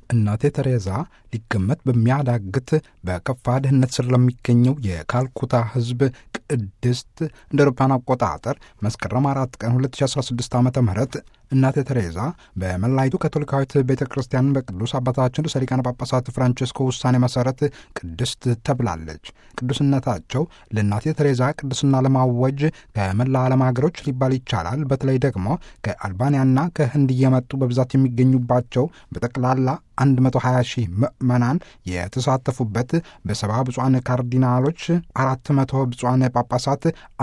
እናቴ ተሬዛ ሊገመት በሚያዳግት በከፋ ድህነት ስር ለሚገኘው የካልኩታ ሕዝብ ቅድስት እንደ አውሮፓውያን አቆጣጠር መስከረም አራት ቀን 2016 ዓ ም እናቴ ተሬዛ በመላይቱ ካቶሊካዊት ቤተ ክርስቲያን በቅዱስ አባታችን ርዕሰ ሊቃነ ጳጳሳት ፍራንቼስኮ ውሳኔ መሠረት ቅድስት ተብላለች። ቅዱስነታቸው ለእናቴ ተሬዛ ቅድስና ለማወጅ ከመላ ዓለም ሀገሮች ሊባል ይቻላል በተለይ ደግሞ ከአልባንያና ከህንድ እየመጡ በብዛት የሚገኙባቸው በጠቅላላ 120 ሺህ ምዕመናን የተሳተፉበት በሰባ ብፁዓን ካርዲናሎች፣ 400 ብፁዓን ጳጳሳት፣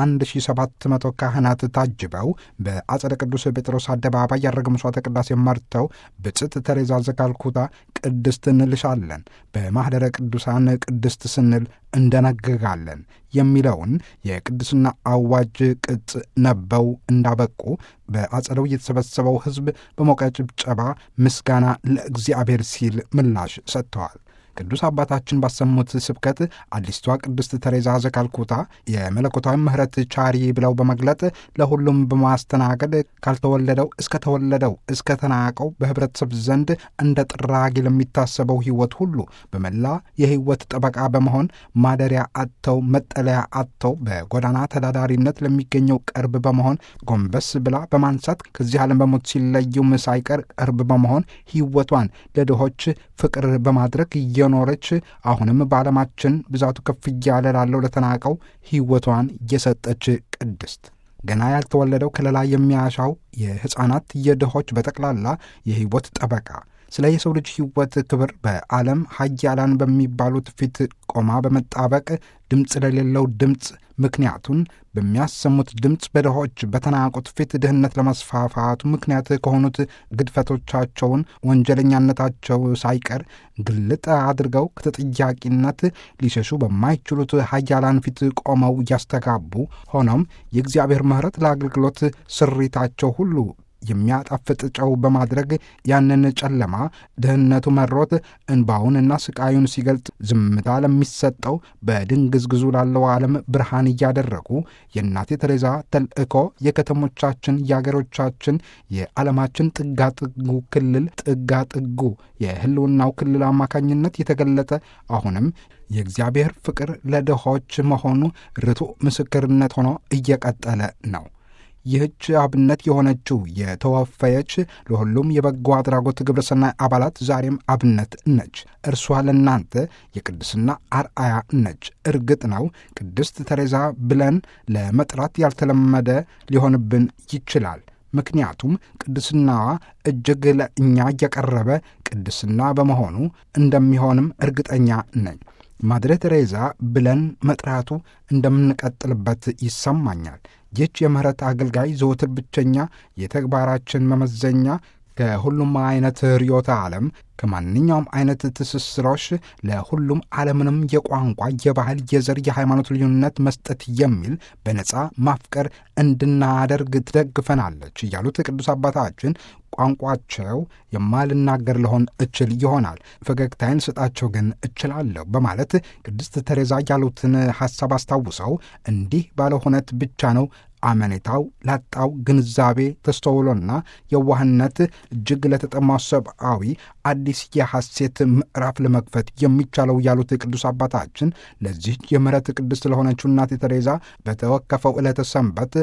1700 ካህናት ታጅበው በአጸደ ቅዱስ ጴጥሮስ አደባባይ ያደረገ መስዋዕተ ቅዳሴ መርተው ብጽዕት ተሬዛ ዘካልኩታ ቅድስት እንልሻለን፣ በማኅደረ ቅዱሳን ቅድስት ስንል እንደነግጋለን የሚለውን የቅድስና አዋጅ ቅጽ ነበው እንዳበቁ በአጸደው የተሰበሰበው ሕዝብ በሞቀ ጭብጨባ ምስጋና ለእግዚአብሔር ሲል ምላሽ ሰጥተዋል። ቅዱስ አባታችን ባሰሙት ስብከት አዲስቷ ቅድስት ተሬዛ ዘካልኩታ የመለኮታዊ ምሕረት ቻሪ ብለው በመግለጥ ለሁሉም በማስተናገድ ካልተወለደው እስከ ተወለደው እስከ ተናቀው በኅብረተሰብ ዘንድ እንደ ጥራጊ ለሚታሰበው ሕይወት ሁሉ በመላ የሕይወት ጠበቃ በመሆን ማደሪያ አጥተው መጠለያ አጥተው በጎዳና ተዳዳሪነት ለሚገኘው ቅርብ በመሆን ጎንበስ ብላ በማንሳት ከዚህ ዓለም በሞት ሲለዩም ሳይቀር ቅርብ በመሆን ሕይወቷን ለድሆች ፍቅር በማድረግ እየኖረች አሁንም በዓለማችን ብዛቱ ከፍ እያለ ላለው ለተናቀው ሕይወቷን እየሰጠች ቅድስት ገና ያልተወለደው ከለላ የሚያሻው የሕፃናት የድሆች በጠቅላላ የሕይወት ጠበቃ ስለ የሰው ልጅ ሕይወት ክብር በዓለም ሀያላን በሚባሉት ፊት ቆማ በመጣበቅ ድምፅ ለሌለው ድምፅ ምክንያቱን በሚያሰሙት ድምፅ በድሆች በተናቁት ፊት ድህነት ለመስፋፋቱ ምክንያት ከሆኑት ግድፈቶቻቸውን ወንጀለኛነታቸው ሳይቀር ግልጥ አድርገው ከተጠያቂነት ሊሸሹ በማይችሉት ሀያላን ፊት ቆመው እያስተጋቡ ሆኖም የእግዚአብሔር ምሕረት ለአገልግሎት ስሪታቸው ሁሉ የሚያጣፍጥ ጨው በማድረግ ያንን ጨለማ ድህነቱ መሮት እንባውንና ስቃዩን ሲገልጥ ዝምታ ለሚሰጠው በድንግዝግዙ ላለው ዓለም ብርሃን እያደረጉ የእናቴ ተሬዛ ተልእኮ የከተሞቻችን፣ የአገሮቻችን፣ የዓለማችን ጥጋጥጉ ክልል ጥጋጥጉ የህልውናው ክልል አማካኝነት የተገለጠ አሁንም የእግዚአብሔር ፍቅር ለድሆች መሆኑ ርቱዕ ምስክርነት ሆኖ እየቀጠለ ነው። ይህች አብነት የሆነችው የተወፈየች ለሁሉም የበጎ አድራጎት ግብረሰናይ አባላት ዛሬም አብነት ነች። እርሷ ለእናንተ የቅድስና አርአያ ነች። እርግጥ ነው ቅድስት ተሬዛ ብለን ለመጥራት ያልተለመደ ሊሆንብን ይችላል። ምክንያቱም ቅድስናዋ እጅግ ለእኛ እየቀረበ ቅድስና በመሆኑ እንደሚሆንም እርግጠኛ ነኝ። ማድሬ ቴሬዛ ብለን መጥራቱ እንደምንቀጥልበት ይሰማኛል። ይህች የምህረት አገልጋይ ዘወትር ብቸኛ የተግባራችን መመዘኛ ከሁሉም አይነት ርዮተ ዓለም ከማንኛውም አይነት ትስስሮች ለሁሉም ዓለምንም የቋንቋ፣ የባህል፣ የዘር፣ የሃይማኖት ልዩነት መስጠት የሚል በነፃ ማፍቀር እንድናደርግ ትደግፈናለች እያሉት ቅዱስ አባታችን ቋንቋቸው የማልናገር ልሆን እችል ይሆናል፣ ፈገግታዬን ስጣቸው ግን እችላለሁ በማለት ቅድስት ተሬዛ ያሉትን ሐሳብ አስታውሰው እንዲህ ባለ ሁነት ብቻ ነው አመኔታው ላጣው ግንዛቤ ተስተውሎና የዋህነት እጅግ ለተጠማው ሰብአዊ አዲስ የሐሴት ምዕራፍ ለመክፈት የሚቻለው ያሉት ቅዱስ አባታችን ለዚህ የምሕረት ቅድስት ለሆነችው እናቴ ተሬዛ በተወከፈው ዕለተ ሰንበት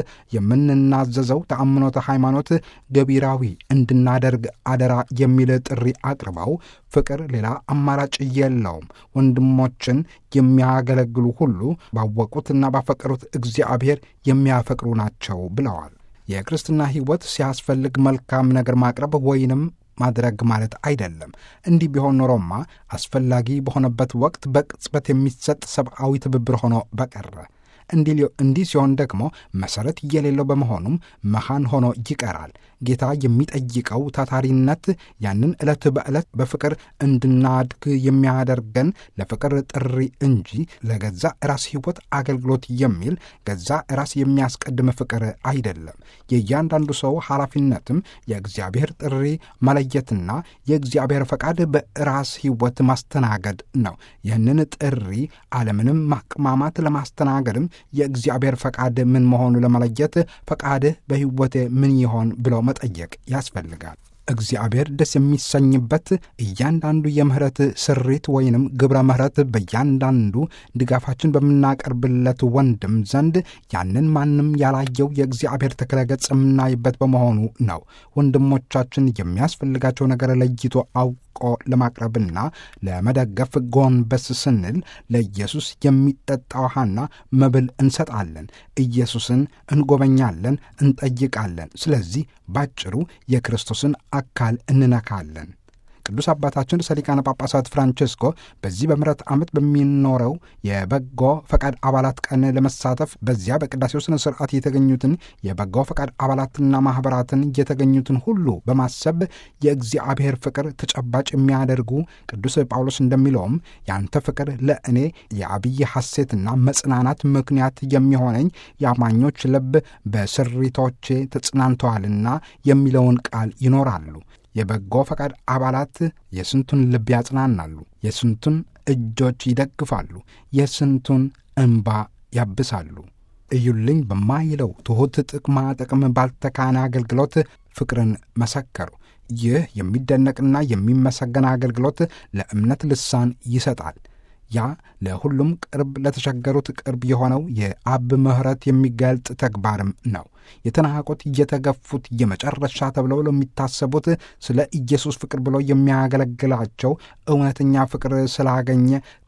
የምንናዘዘው ተአምኖተ ሃይማኖት ገቢራዊ እንድናደርግ አደራ የሚል ጥሪ አቅርበው ፍቅር ሌላ አማራጭ የለውም፣ ወንድሞችን የሚያገለግሉ ሁሉ ባወቁትና ባፈቀሩት እግዚአብሔር የሚያፈቅሩ ናቸው ብለዋል። የክርስትና ሕይወት ሲያስፈልግ መልካም ነገር ማቅረብ ወይንም ማድረግ ማለት አይደለም። እንዲህ ቢሆን ኖሮማ አስፈላጊ በሆነበት ወቅት በቅጽበት የሚሰጥ ሰብአዊ ትብብር ሆኖ በቀረ። እንዲህ ሲሆን ደግሞ መሠረት የሌለው በመሆኑም መሃን ሆኖ ይቀራል። ጌታ የሚጠይቀው ታታሪነት ያንን ዕለት በዕለት በፍቅር እንድናድግ የሚያደርገን ለፍቅር ጥሪ እንጂ ለገዛ ራስ ሕይወት አገልግሎት የሚል ገዛ ራስ የሚያስቀድም ፍቅር አይደለም። የእያንዳንዱ ሰው ኃላፊነትም የእግዚአብሔር ጥሪ መለየትና የእግዚአብሔር ፈቃድ በራስ ሕይወት ማስተናገድ ነው። ይህንን ጥሪ ዓለምንም ማቅማማት ለማስተናገድም የእግዚአብሔር ፈቃድ ምን መሆኑ ለመለየት ፈቃድህ በሕይወቴ ምን ይሆን ብለው መጠየቅ ያስፈልጋል። እግዚአብሔር ደስ የሚሰኝበት እያንዳንዱ የምህረት ስሪት ወይንም ግብረ ምህረት በእያንዳንዱ ድጋፋችን በምናቀርብለት ወንድም ዘንድ ያንን ማንም ያላየው የእግዚአብሔር ተክለ ገጽ የምናይበት በመሆኑ ነው። ወንድሞቻችን የሚያስፈልጋቸው ነገር ለይቶ አውቆ ለማቅረብና ለመደገፍ ጎንበስ ስንል ለኢየሱስ የሚጠጣ ውሃና መብል እንሰጣለን። ኢየሱስን እንጎበኛለን፣ እንጠይቃለን። ስለዚህ ባጭሩ የክርስቶስን አካል እንነካለን። ቅዱስ አባታችን ርዕሰ ሊቃነ ጳጳሳት ፍራንቼስኮ በዚህ በምሕረት ዓመት በሚኖረው የበጎ ፈቃድ አባላት ቀን ለመሳተፍ በዚያ በቅዳሴው ሥነ ሥርዓት የተገኙትን የበጎ ፈቃድ አባላትና ማኅበራትን የተገኙትን ሁሉ በማሰብ የእግዚአብሔር ፍቅር ተጨባጭ የሚያደርጉ ቅዱስ ጳውሎስ እንደሚለውም ያንተ ፍቅር ለእኔ የአብይ ሐሴትና መጽናናት ምክንያት የሚሆነኝ የአማኞች ልብ በስሪቶቼ ተጽናንተዋልና የሚለውን ቃል ይኖራሉ። የበጎ ፈቃድ አባላት የስንቱን ልብ ያጽናናሉ፣ የስንቱን እጆች ይደግፋሉ፣ የስንቱን እንባ ያብሳሉ። እዩልኝ በማይለው ትሑት ጥቅማ ጥቅም ባልተካነ አገልግሎት ፍቅርን መሰከሩ። ይህ የሚደነቅና የሚመሰገን አገልግሎት ለእምነት ልሳን ይሰጣል። ያ ለሁሉም ቅርብ ለተቸገሩት ቅርብ የሆነው የአብ ምሕረት የሚገልጥ ተግባርም ነው። የተናቁት እየተገፉት የመጨረሻ ተብለው ለሚታሰቡት ስለ ኢየሱስ ፍቅር ብሎ የሚያገለግላቸው እውነተኛ ፍቅር ስላገኘ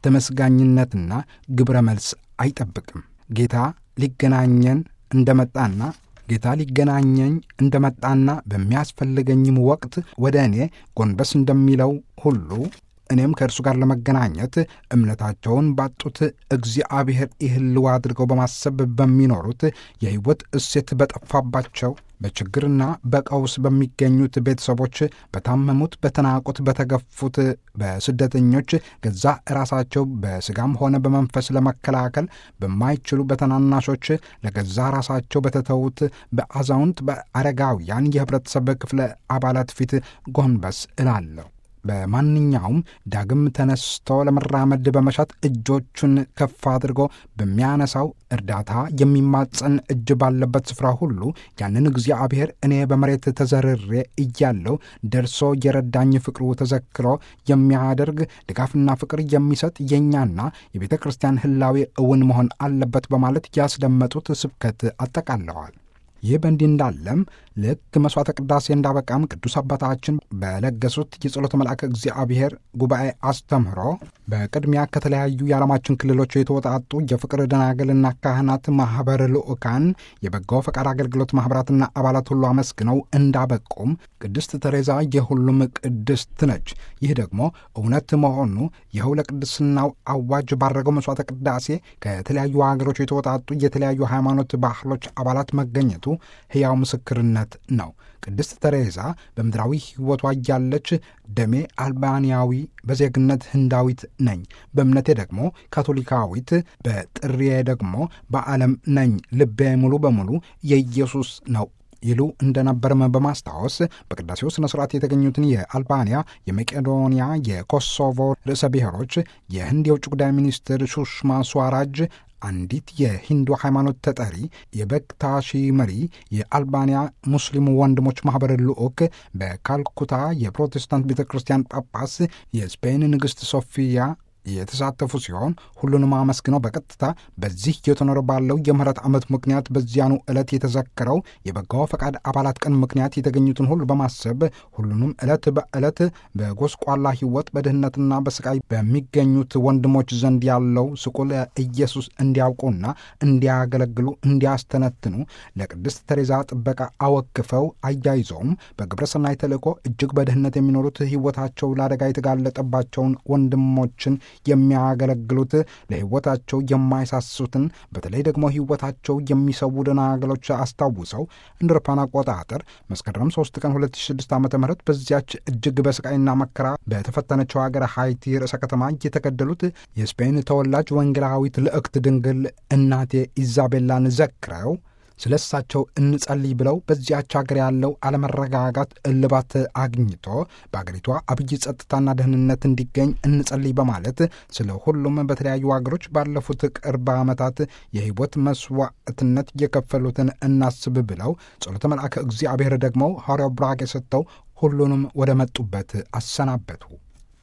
ተመስጋኝነትና ግብረ መልስ አይጠብቅም። ጌታ ሊገናኘን እንደመጣና ጌታ ሊገናኘኝ እንደመጣና በሚያስፈልገኝም ወቅት ወደ እኔ ጎንበስ እንደሚለው ሁሉ እኔም ከእርሱ ጋር ለመገናኘት እምነታቸውን ባጡት እግዚአብሔር ይህልው አድርገው በማሰብ በሚኖሩት የሕይወት እሴት በጠፋባቸው በችግርና በቀውስ በሚገኙት ቤተሰቦች፣ በታመሙት፣ በተናቁት፣ በተገፉት፣ በስደተኞች ገዛ ራሳቸው በሥጋም ሆነ በመንፈስ ለመከላከል በማይችሉ በተናናሾች ለገዛ ራሳቸው በተተዉት በአዛውንት፣ በአረጋውያን የኅብረተሰብ ክፍለ አባላት ፊት ጎንበስ እላለሁ። በማንኛውም ዳግም ተነስቶ ለመራመድ በመሻት እጆቹን ከፍ አድርጎ በሚያነሳው እርዳታ የሚማጸን እጅ ባለበት ስፍራ ሁሉ ያንን እግዚአብሔር እኔ በመሬት ተዘርሬ እያለው ደርሶ የረዳኝ ፍቅሩ ተዘክሮ የሚያደርግ ድጋፍና ፍቅር የሚሰጥ የእኛና የቤተ ክርስቲያን ሕላዌ እውን መሆን አለበት በማለት ያስደመጡት ስብከት አጠቃለዋል። ይህ በእንዲህ እንዳለም ልክ መሥዋዕተ ቅዳሴ እንዳበቃም ቅዱስ አባታችን በለገሱት የጸሎተ መልአከ እግዚአብሔር ጉባኤ አስተምህሮ በቅድሚያ ከተለያዩ የዓለማችን ክልሎች የተወጣጡ የፍቅር ደናግልና ካህናት ማኅበር ልዑካን፣ የበጎ ፈቃድ አገልግሎት ማኅበራትና አባላት ሁሉ አመስግነው እንዳበቁም ቅድስት ተሬዛ የሁሉም ቅድስት ነች። ይህ ደግሞ እውነት መሆኑ ይኸው ለቅድስናው አዋጅ ባረገው መሥዋዕተ ቅዳሴ ከተለያዩ ሀገሮች የተወጣጡ የተለያዩ ሃይማኖት ባህሎች አባላት መገኘቱ ሕያው ምስክርነት ነው። ቅድስት ተሬዛ በምድራዊ ሕይወቷ እያለች ደሜ አልባንያዊ፣ በዜግነት ህንዳዊት ነኝ፣ በእምነቴ ደግሞ ካቶሊካዊት፣ በጥሪዬ ደግሞ በዓለም ነኝ፣ ልቤ ሙሉ በሙሉ የኢየሱስ ነው ይሉ እንደነበርም በማስታወስ በቅዳሴው ሥነ ሥርዓት የተገኙትን የአልባንያ፣ የመቄዶንያ፣ የኮሶቮ ርዕሰ ብሔሮች፣ የህንድ የውጭ ጉዳይ ሚኒስትር ሱሽማ ስዋራጅ አንዲት የሂንዱ ሃይማኖት ተጠሪ፣ የበክታሺ መሪ፣ የአልባንያ ሙስሊም ወንድሞች ማኅበር ልዑክ፣ በካልኩታ የፕሮቴስታንት ቤተ ክርስቲያን ጳጳስ፣ የስፔን ንግሥት ሶፊያ የተሳተፉ ሲሆን ሁሉንም አመስግነው በቀጥታ በዚህ እየተኖረ ባለው የምህረት ዓመት ምክንያት በዚያኑ ዕለት የተዘከረው የበጎ ፈቃድ አባላት ቀን ምክንያት የተገኙትን ሁሉ በማሰብ ሁሉንም ዕለት በዕለት በጎስቋላ ሕይወት በድህነትና በስቃይ በሚገኙት ወንድሞች ዘንድ ያለው ስቁል ኢየሱስ እንዲያውቁና እንዲያገለግሉ እንዲያስተነትኑ ለቅድስት ተሬዛ ጥበቃ አወክፈው አያይዘውም በግብረ ሰናይ ተልእኮ እጅግ በድህነት የሚኖሩት ሕይወታቸው ለአደጋ የተጋለጠባቸውን ወንድሞችን የሚያገለግሉት ለሕይወታቸው የማይሳሱትን በተለይ ደግሞ ሕይወታቸው የሚሰዉ ደናግሎች አስታውሰው እንደ አውሮፓውያን አቆጣጠር መስከረም 3 ቀን 2006 ዓ ም በዚያች እጅግ በስቃይና መከራ በተፈተነችው ሀገር ሃይቲ ርዕሰ ከተማ የተገደሉት የስፔን ተወላጅ ወንጌላዊት ልዕክት ድንግል እናቴ ኢዛቤላን ዘክረው ስለ እሳቸው እንጸልይ ብለው በዚያች ሀገር ያለው አለመረጋጋት እልባት አግኝቶ በአገሪቷ አብይ ጸጥታና ደህንነት እንዲገኝ እንጸልይ በማለት ስለ ሁሉም በተለያዩ ሀገሮች ባለፉት ቅርብ ዓመታት የሕይወት መስዋዕትነት የከፈሉትን እናስብ ብለው ጸሎተ መልአከ እግዚአብሔር ደግሞ ሐዋርያው ብራክ የሰጥተው ሁሉንም ወደ መጡበት አሰናበቱ።